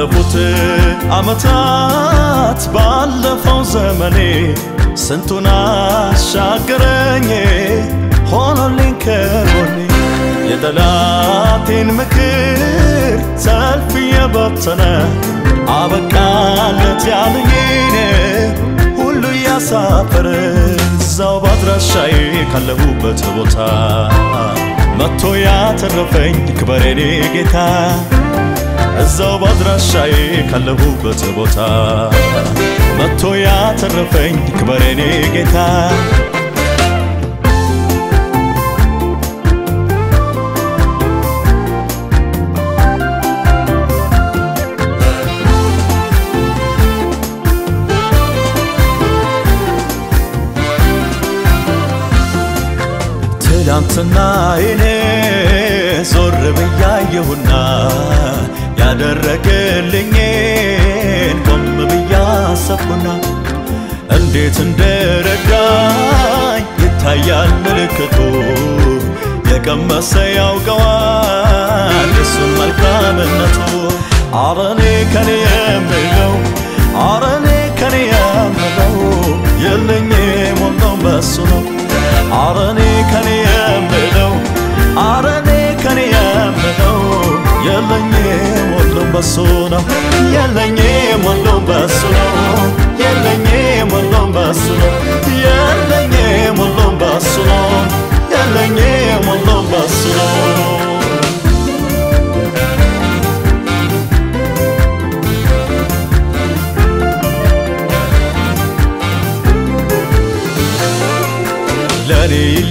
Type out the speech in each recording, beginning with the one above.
ባለፉት ዓመታት ባለፈው ዘመኔ ስንቱን አሻገረኝ ሆኖልኝ ከጎኔ የጠላቴን ምክር ሰልፍ የበተነ አበቃለት ያለኝን ሁሉ እያሳፈረ እዛው ባድራሻዬ ካለሁበት ቦታ መጥቶ ያተረፈኝ ክበር የኔ ጌታ እዛው ባድራሻዬ ካለሁበት ቦታ መጥቶ ያተረፈኝ ክበር የኔ ጌታ ትላንትና እኔ ዞር ብያየሁና ያደረገልኝን ቆም ብያሰብኩና እንዴት እንደረዳኝ ይታያል ምልክቱ የቀመሰ ያውቀዋል የሱን መልካምነቱ አረኔ ከኔ የምለው አረኔ ከኔ የምለው የለኝም ሁሉም በሱ ነው አረኔ ከኔ የምለው አረኔ ከኔ የምለው የለኝም ሁሉም በሱ ነው የለኝም ሁሉም በሱ ነው የለኝም ሁሉም በሱ ነው የለኝም ሁሉም በሱ ነው የለኝም ሁሉም በሱ ነው ለኔ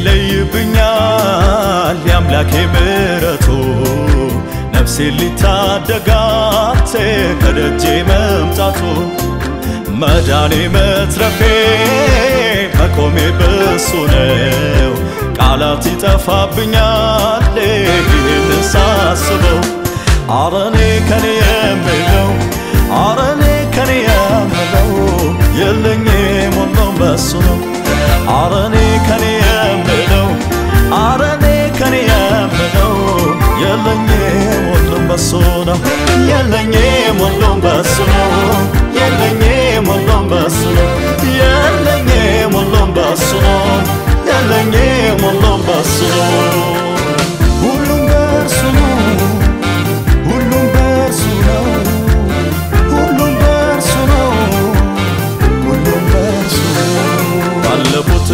ይለይብኛል የአምላኬ ምሕረቱ ነፍሴ ሊታደጋት ከደጄ መምጣቱ መዳኔ መትረፌ መቆሜ በሱ ነው። ቃላት ይጠፋብኛል ይህን ሳስበው አረኔ ከኔ የምለው አረኔ ከኔ የምለው የለኝም ሁሉም በሱ ነው። አረኔ ከኔ የምለው አረኔ ከኔ የምለው የለኝም ሁሉም በሱ ነው። የለኝም ሁሉም በሱ ነው። የለኝም ሁሉም በሱ ነው። የለኝም ሁሉም በሱ ነው። የለኝም ሁሉም በሱ ነው። ሁሉም በእርሱ ነው። ሁሉም በእርሱ ነው። ሁሉም በእርሱ ነው። ሁሉም በእርሱ ነው። ባለፉት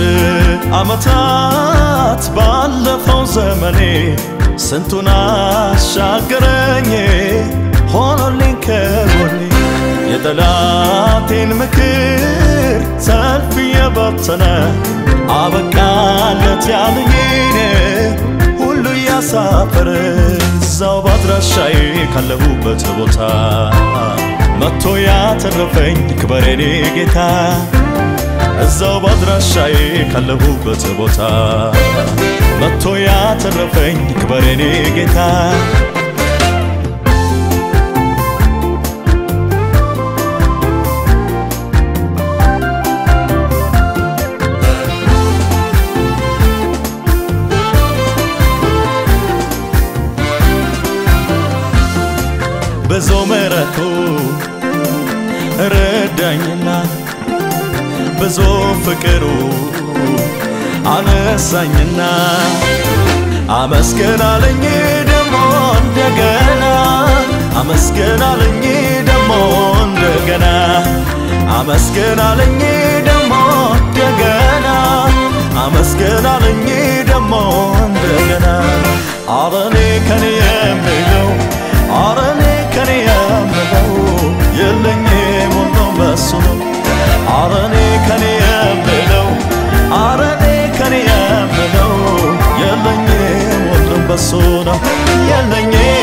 ዓመታት ባለፈው ዘመኔ ስንቱን አሻገረኝ ሆኖልኝ ከጎኔ የጠላቴን ምክር ሰልፍ የበተነ አበቃለት ያለኝን ሁሉ እያሳፈረ እዛው ባድራሻዬ ካለሁበት ቦታ መጥቶ ያተረፈኝ ክበር የኔ ጌታ እዛው ባድራሻዬ ካለሁበት ቦታ መጥቶ ያተረፈኝ ክበር የኔ ጌታ ብዙ ምሕረቱ ረዳኝና ብዙ ፍቅሩ አነሳኝና አመስገን አለኝ ደሞ እንደገና አመስገን አለኝ ደሞ እንደገና አመስገን አለኝ ደሞ እንደገና አመስገን አለኝ ደሞ እንደገና አረኔ ከኔ የምለው አረኔ ከኔ የምለው የለኝም ሁሉም በሱ ነው አረኔ ከኔ የምለው አረኔ ከኔ የምለው የለኝም ሁሉም በሱ ነው የለኝም